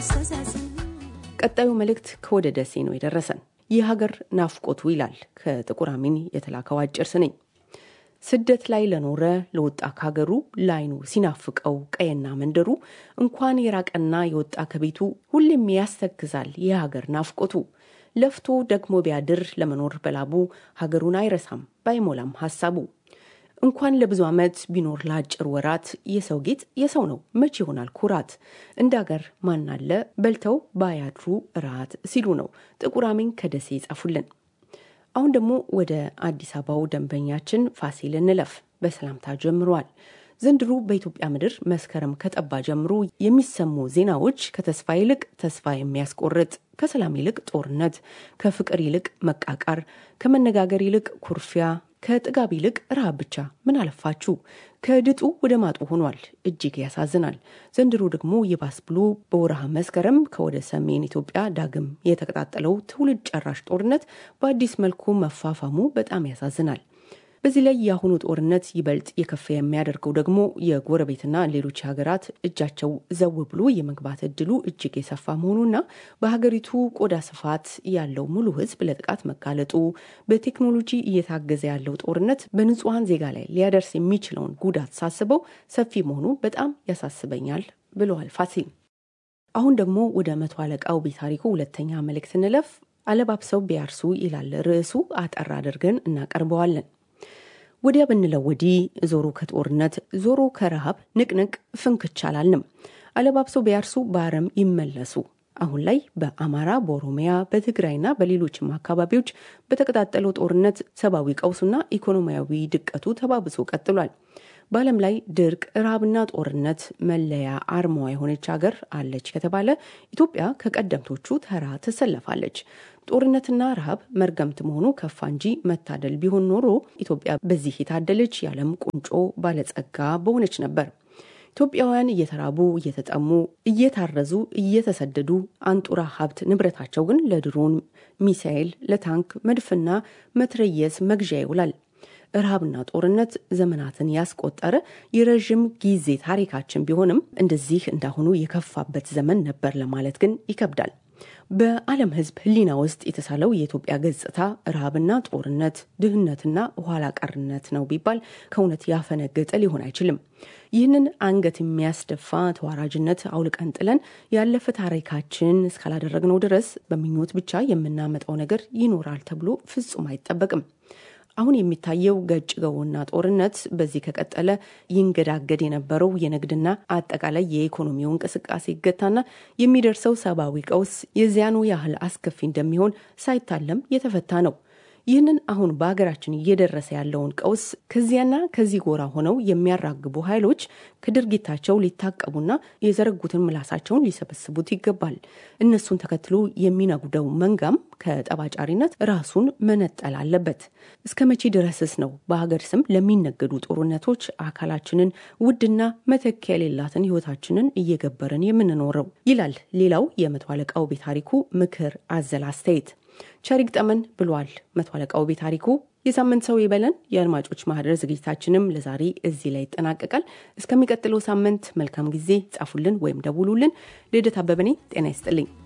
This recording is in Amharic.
ቀጣዩ መልእክት ከወደ ደሴ ነው የደረሰን። የሀገር ናፍቆቱ ይላል ከጥቁር አሚን የተላከው አጭር ስንኝ። ስደት ላይ ለኖረ ለወጣ ካገሩ ላይኑ ሲናፍቀው ቀየና መንደሩ እንኳን የራቀና የወጣ ከቤቱ ሁሌም ያስተክዛል የሀገር ናፍቆቱ። ለፍቶ ደግሞ ቢያድር ለመኖር በላቡ ሀገሩን አይረሳም ባይሞላም ሀሳቡ። እንኳን ለብዙ ዓመት ቢኖር ለአጭር ወራት የሰው ጌጥ የሰው ነው መቼ ይሆናል ኩራት። እንደ ሀገር ማናለ በልተው ባያድሩ እራት ሲሉ ነው ጥቁር አሚን ከደሴ ይጻፉልን። አሁን ደግሞ ወደ አዲስ አበባው ደንበኛችን ፋሲል እንለፍ። በሰላምታ ጀምሯል። ዘንድሮ በኢትዮጵያ ምድር መስከረም ከጠባ ጀምሮ የሚሰሙ ዜናዎች ከተስፋ ይልቅ ተስፋ የሚያስቆርጥ፣ ከሰላም ይልቅ ጦርነት፣ ከፍቅር ይልቅ መቃቃር፣ ከመነጋገር ይልቅ ኩርፊያ፣ ከጥጋብ ይልቅ ረሃብ ብቻ ምን አለፋችሁ ከድጡ ወደ ማጡ ሆኗል። እጅግ ያሳዝናል። ዘንድሮ ደግሞ ይባስ ብሎ በወርሃ መስከረም ከወደ ሰሜን ኢትዮጵያ ዳግም የተቀጣጠለው ትውልድ ጨራሽ ጦርነት በአዲስ መልኩ መፋፋሙ በጣም ያሳዝናል። በዚህ ላይ የአሁኑ ጦርነት ይበልጥ የከፋ የሚያደርገው ደግሞ የጎረቤትና ሌሎች ሀገራት እጃቸው ዘው ብሎ የመግባት እድሉ እጅግ የሰፋ መሆኑና በሀገሪቱ ቆዳ ስፋት ያለው ሙሉ ሕዝብ ለጥቃት መጋለጡ፣ በቴክኖሎጂ እየታገዘ ያለው ጦርነት በንጹሐን ዜጋ ላይ ሊያደርስ የሚችለውን ጉዳት ሳስበው ሰፊ መሆኑ በጣም ያሳስበኛል ብለዋል ፋሲል። አሁን ደግሞ ወደ መቶ አለቃው ቢታሪኩ ሁለተኛ መልእክት እንለፍ። አለባብሰው ቢያርሱ ይላል ርዕሱ። አጠር አድርገን እናቀርበዋለን። ወዲያ ብንለው ወዲህ ዞሮ ከጦርነት ዞሮ ከረሃብ ንቅንቅ ፍንክች አላልንም። አለባብሰው ቢያርሱ በአረም ይመለሱ። አሁን ላይ በአማራ፣ በኦሮሚያ፣ በትግራይና በሌሎችም አካባቢዎች በተቀጣጠለው ጦርነት ሰብአዊ ቀውሱና ኢኮኖሚያዊ ድቀቱ ተባብሶ ቀጥሏል። በዓለም ላይ ድርቅ፣ ረሃብና ጦርነት መለያ አርማዋ የሆነች ሀገር አለች ከተባለ ኢትዮጵያ ከቀደምቶቹ ተራ ትሰለፋለች። ጦርነትና ረሃብ መርገምት መሆኑ ከፋ እንጂ መታደል ቢሆን ኖሮ ኢትዮጵያ በዚህ የታደለች የዓለም ቁንጮ ባለጸጋ በሆነች ነበር። ኢትዮጵያውያን እየተራቡ እየተጠሙ እየታረዙ እየተሰደዱ አንጡራ ሀብት ንብረታቸው ግን ለድሮን ሚሳኤል፣ ለታንክ መድፍና መትረየስ መግዣ ይውላል። ረሃብና ጦርነት ዘመናትን ያስቆጠረ የረዥም ጊዜ ታሪካችን ቢሆንም እንደዚህ እንዳሁኑ የከፋበት ዘመን ነበር ለማለት ግን ይከብዳል። በዓለም ሕዝብ ሕሊና ውስጥ የተሳለው የኢትዮጵያ ገጽታ ረሃብና ጦርነት፣ ድህነትና ኋላ ቀርነት ነው ቢባል ከእውነት ያፈነገጠ ሊሆን አይችልም። ይህንን አንገት የሚያስደፋ ተዋራጅነት አውልቀን ጥለን ያለፈ ታሪካችን እስካላደረግነው ድረስ በምኞት ብቻ የምናመጣው ነገር ይኖራል ተብሎ ፍጹም አይጠበቅም። አሁን የሚታየው ገጭ ገውና ጦርነት በዚህ ከቀጠለ ይንገዳገድ የነበረው የንግድና አጠቃላይ የኢኮኖሚው እንቅስቃሴ ይገታና የሚደርሰው ሰብአዊ ቀውስ የዚያኑ ያህል አስከፊ እንደሚሆን ሳይታለም የተፈታ ነው። ይህንን አሁን በሀገራችን እየደረሰ ያለውን ቀውስ ከዚያና ከዚህ ጎራ ሆነው የሚያራግቡ ኃይሎች ከድርጊታቸው ሊታቀቡና የዘረጉትን ምላሳቸውን ሊሰበስቡት ይገባል። እነሱን ተከትሎ የሚነጉደው መንጋም ከጠባጫሪነት ራሱን መነጠል አለበት። እስከ መቼ ድረስስ ነው በሀገር ስም ለሚነገዱ ጦርነቶች አካላችንን ውድና መተኪያ የሌላትን ሕይወታችንን እየገበርን የምንኖረው? ይላል ሌላው የመቶ አለቃው ቤታሪኩ ምክር አዘል አስተያየት። ቸሪግ ጠመን ብሏል መቶ አለቃው ቤታሪኩ። የሳምንት ሰው ይበለን። የአድማጮች ማህደር ዝግጅታችንም ለዛሬ እዚህ ላይ ይጠናቀቃል። እስከሚቀጥለው ሳምንት መልካም ጊዜ። ጻፉልን ወይም ደውሉልን። ልደት አበበ ነኝ። ጤና ይስጥልኝ።